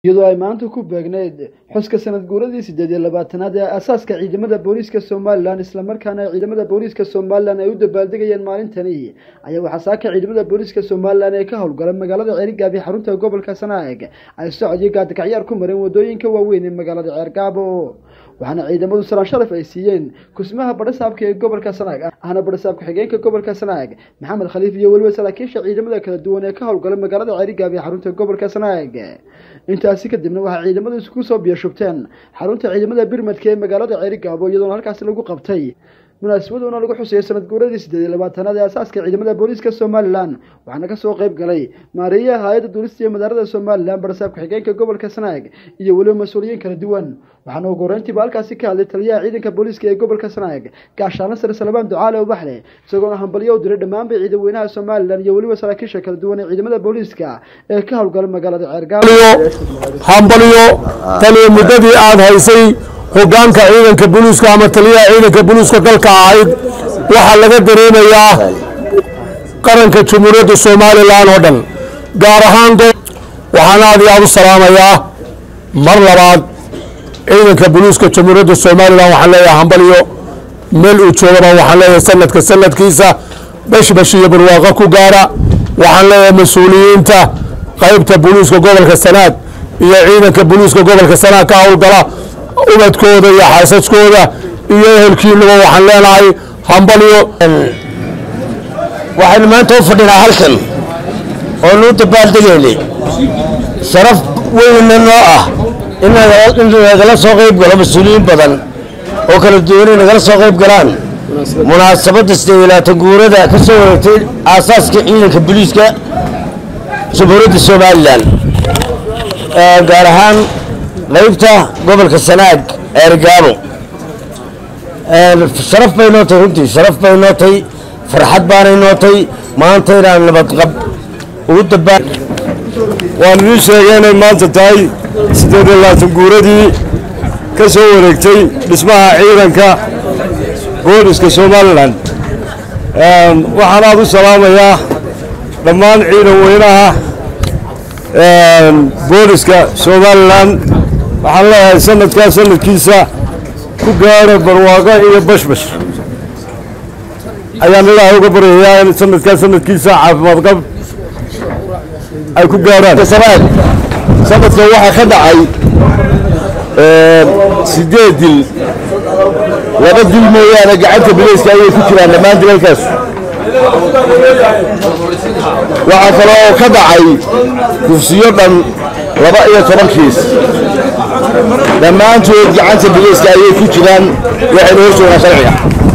iyadoo ay maanta ku beegneyd xuska sanad guuradii siddeed iyo labaatanaad ee asaaska ciidamada booliiska somalilan islamarkaana ay ciidamada booliiska somalilan ay u dabaaldegayeen maalintani ayaa waxaa saaka ciidamada booliiska somalilan ee ka howlgala magaalada ceerigaab iyo xarunta gobolka sanaag ay socod iyo gaadikacyaar ku mareen wadooyinka waaweyn ee magaalada ceergaabo waxaana ciidamadu salaan sharaf ay siiyeen kusmaha badhasaabka ee gobolka sanaag ahna badhasaab ku-xigeenka gobolka sanaag maxamed khaliif iyo weliba saraakiisha ciidamada kala duwan ee ka howlgala magaalada ceerigaab iyo xarunta gobolka sanaag intaasi kadibna waxaa ciidamadu isku soo biyashubteen xarunta ciidamada birmadka ee magaalada ceerigaabo iyadoona halkaasi lagu qabtay munaasabaduna lagu xusayay sanad guuradii siddeed iyo labaatanaad ee asaaska ciidamada booliiska somalilan waxaana kasoo qayb galay maareeyaha hay-adda duulista iyo madaarada somalilan barsaab ku-xigeenka gobolka sanaag iyo weliba mas-uuliyiin kala duwan waxaana ugu horeyntiiba halkaasi ka hadlay taliyaha ciidanka booliiska ee gobolka sanaag gaashaano sare salabaan ducaale ubaxle isagoona hambalyo u diray dhammaanba ciidan weynaha somalilan iyo weliba saraakiisha kala duwan ee ciidamada booliiska ee ka howlgala magaalada ceergaabo hambalyo taliya muddadii aada haysay hogaanka ciidanka boliiska ama taliyaha ciidanka boliiska dalka ahayd waxaa laga dareemayaa qaranka jamhuuriyadda somalilan oo dhan gaar ahaan waxaan aad iyo aad u salaamayaa mar labaad ciidanka boliiska jamhuuriyadda somalilan waxaan leeyahay hambalyo meel uu joogaba waxaan leeyahay sanadka sanadkiisa bashbash iyo barwaaqo ku gaara waxaan leeyahay mas-uuliyiinta qaybta boliiska gobolka sanaag iyo ciidanka boliiska gobolka sanaag ka howlgala ubadkooda iyo xaasaskooda iyo ehelkiinaba waxaan leenahay hambalyo waxaynu maanta u fadhinaa halkan oonu u dabaaldegaynay sharaf weynna noo ah in nagala soo qayb galo mas-uuliyiin badan oo kala duwan ay nagala soo qayb galaan munaasabadda siddeed iyo labaatan guurada ka soo wareegtay aasaaska ciidanka boliiska jamhuuriyadda somalilan gaar ahaan qaybta gobolka sanaag ceergaabo sharaf bay noo tahay runtii sharaf bay noo tahay farxad baanay noo tahay maanta inaan nabadqab ugu dabaa waan idiin sheegay inay maanta tahay siddeed iyo labaatan guuradii ka soo wareegtay dhismaha ciidanka booliska somalilan waxaan aad u salaamayaa dhammaan ciidan weynaha booliska somalilan waxaan leeyahay sanadkaa sanadkiisa ku gaara barwaaqo iyo bashbash ayaan ilaahay uga baryayaa in sanadkaa sanadkiisa caafimaad qab ay ku gaaraan sanadkan waxaa ka dhacay sideed dil laba dil mooyaane gacanta bilayska ayay ku jiraan dhammaan dilalkaas waxaa kaloo ka dhacay kufsiyo dhan laba iyo toban kiis dhammaantood gacanta bilayska ayay ku jiraan waxayna hor joogaan sharciga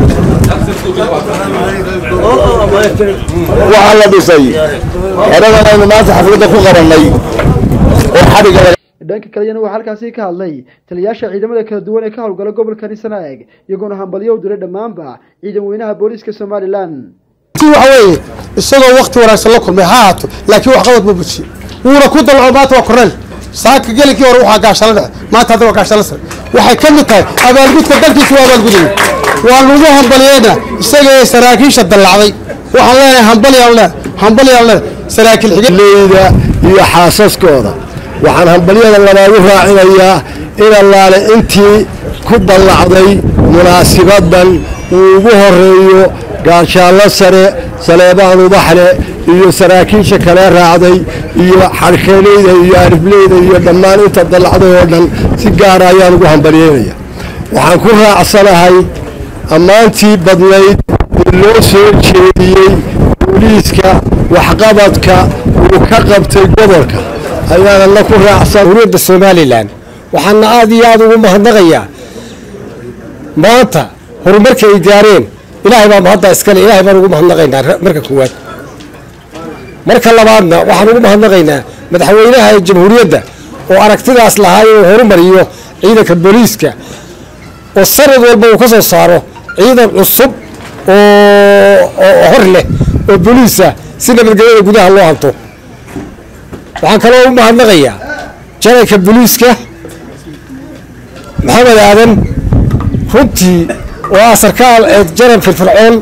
waxaa la dhisay xeradan aynu maanta xafladda ku qabannay oo xadhigga dhanka kaleyana waxaa halkaasi ka hadlay taliyayaasha ciidamada kala duwan ee ka howlgala gobolkani sanaag iyagoona hambalyo u diray dhammaanba ciidan weynaha booliiska somalilan waxa weeye isagoo wakti wanaagsan la kulmay ha haato laakiin wax qabad ma bujiye wuuna ku dalco maanta waa korneel saaka gelinkii hore waxaa gaashala dhexe maanta hadda waa gaashala sare waxay ka mid tahay abaalgudka dalkiisa waa abaalgudaya waan ugu hambalyeena isaga ee saraakiisha dallacday waxaan leenahay hambalyaan leenahay hambalyaan leenahay saraakiil leyda iyo xaasaskooda waxaan hambalyada labaad u raacinayaa in allaale intii ku dallacday munaasibadan uu ugu horeeyo gaashaallo sare saleebaan ubaxle iyo saraakiisha kale raacday iyo xarkeeleyda iyo arifleyda iyo dhammaan inta dallacday oo dhan si gaara ayaan ugu hambalyeynaya waxaan ku raacsanahay ammaantii badnayd ee loo soo jeediyey booliiska waxqabadka uu ka qabtay gobolka ayaanana ku raacsan uriyadda somalilan waxaana aad iyo aada ugu mahadnaqayaa maanta horumarka ay gaareen ilaahay baa mahadda iskale ilaahay baan ugu mahadnaqaynaa marka koowaad marka labaadna waxaan ugu mahadnaqaynaa madaxweynaha ee jamhuuriyadda oo aragtidaas lahaa inuu horumariyo ciidanka booliiska oo sanad walba uu ka soo saaro ciidan cusub oo hor leh oo booliisa si nabadgelyada gudaha loo hanto waxaan kaloo u mahadnaqayaa janalka booliiska maxamed aadan runtii oo ah sarkaal ee jaran firfircoon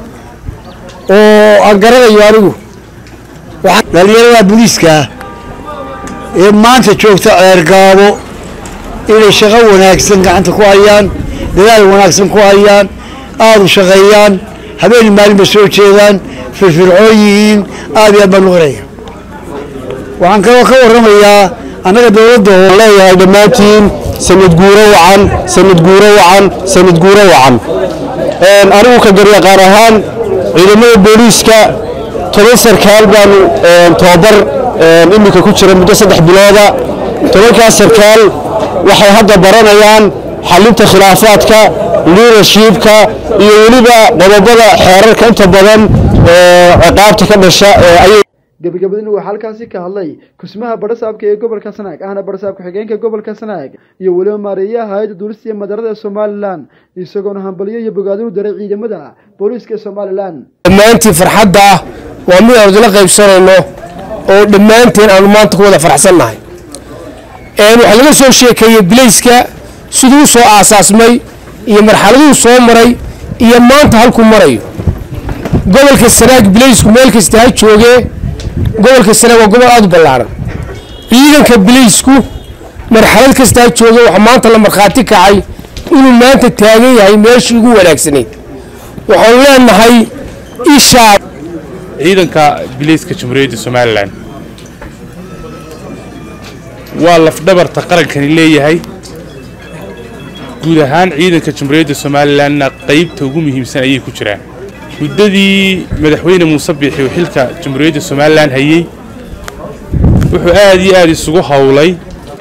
oo aan garanayo anigu dhalinyarada booliiska ee maanta joogta ceergaabo inay shaqo wanaagsan gacanta ku hayaan dadaal wanaagsan ku hayaan aada u shaqeeyaan habeen maalinba soo jeedaan firfircoon yihiin aad iyo aad baan u qaraya waxaan kaloo ka warramayaa annaga dowladda oo leeyahay dhammaantiin sanad guuro wacan sanad guuro wacan sanad guuro wacan anigu ka garyaqaan ahaan ciidamada booliiska toban sarkaal baanu tababar iminka ku jira muddo saddex bilooda tobankaas sarkaal waxay hadda baranayaan xalinta khilaafaadka liidershipka iyo weliba qodobada xeerarka inta badan ciqaabta ka dhasha ayay gabagabadina waxaa halkaasi ka hadlay kusmaha badhasaabka ee gobolka sanaag ahna badhasaab ku-xigeenka gobolka sanaag iyo weliba maareeyaha hay-adda duulista iyo madarada ee somalilan isagoona hambalyo iyo bogaadin u daray ciidamada booliiska ee somalilan dhammaantiin farxadda waa mid aan isla qaybsanayno oo dhammaanteen aanu maanta ku wada faraxsannahay waxaa laga soo sheekeeyey bilayska siduu soo aasaasmay iyo marxaladuu soo maray iyo maanta halkuu marayo gobolka sanaag bilaysku meel kasta ha joogee gobolka sanaag waa gobol aada u ballaaran ciidanka bilaysku marxalad kasta ha jooge waxaa maanta la markhaati kacay inuu maanta taagan yahay meeshii ugu wanaagsanayd waxaanu leenahay ishaa ciidanka bilayska jamhuuriyadda somalilan waa lafdhabarta qarankani leeyahay guud ahaan ciidanka jamhuuriyadda somalilanna qaybta ugu muhiimsan ayay ku jiraan muddadii madaxweyne muuse biixi uu xilka jamhuuriyadda somalilan hayey wuxuu aad iyo aad isugu howlay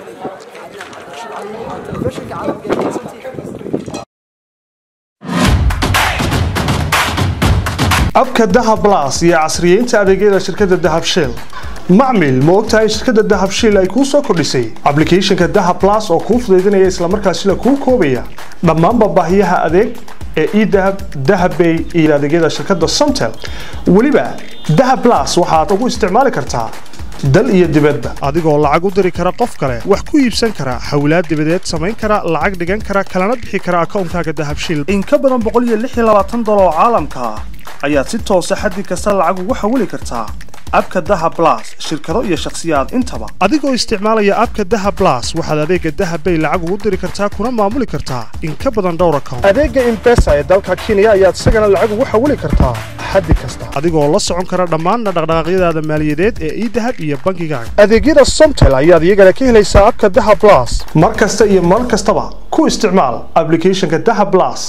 abka dahab blas iyo casriyeynta adeegyada shirkadda dahab shell macmil ma ogtahay shirkadda dahab shell ay kuu soo kordhisay ablicathonka dahab blas oo kuu fudaydinaya islamarkaasina kuu koobaya dhammaanba baahiyaha adeeg ee edahab dahabbay iyo adeegyada shirkadda somtel weliba dahab blas waxaad ugu isticmaali kartaa dal iyo dibadba adigoo lacag u diri kara qof kale wax ku iibsan kara xawlaad dibadeed samayn kara lacag dhigan kara kalana bixi kara akoonkaaga dahab shell in ka badan boqol iyo lix iyo labaatan dolar oo caalamka ah ayaad si toosa xaddi kasta lacag ugu xawili kartaa abka daha blas shirkado iyo shakhsiyaad intaba adigoo isticmaalaya abka daha blas waxaad adeega dahabbay lacag ugu diri kartaa kuna maamuli kartaa in ka badan dhowr account adeega imbesa ee dalka kenya ayaad isagana lacag ugu xawili kartaa xaddi kasta adigoo la socon kara dhammaanna dhaqdhaqaaqyadaada maaliyadeed ee idahab iyo bangigaaga adeegyada somtel ayaad iyagana ka helaysaa abka daha blas mar kasta iyo mar kastaba ku isticmaal ablicathonka daha blas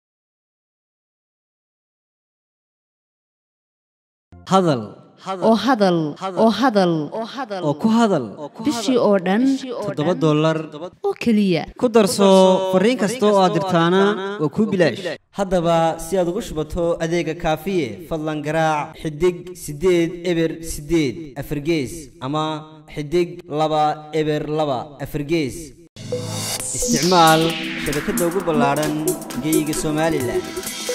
hadal oo hadal oo hadal oo ku hadal bishii oo dhan toddoba dollar oo keliya ku darso fariin kasta oo aad dirtaana waa kuu bilaash haddaba si aad ugu shubato adeega kaafiye fadlan garaac xidig siddeed eber siddeed afargees ama xidig laba eber laba afargees isticmaal shabakadda ugu ballaaran geyga somalilan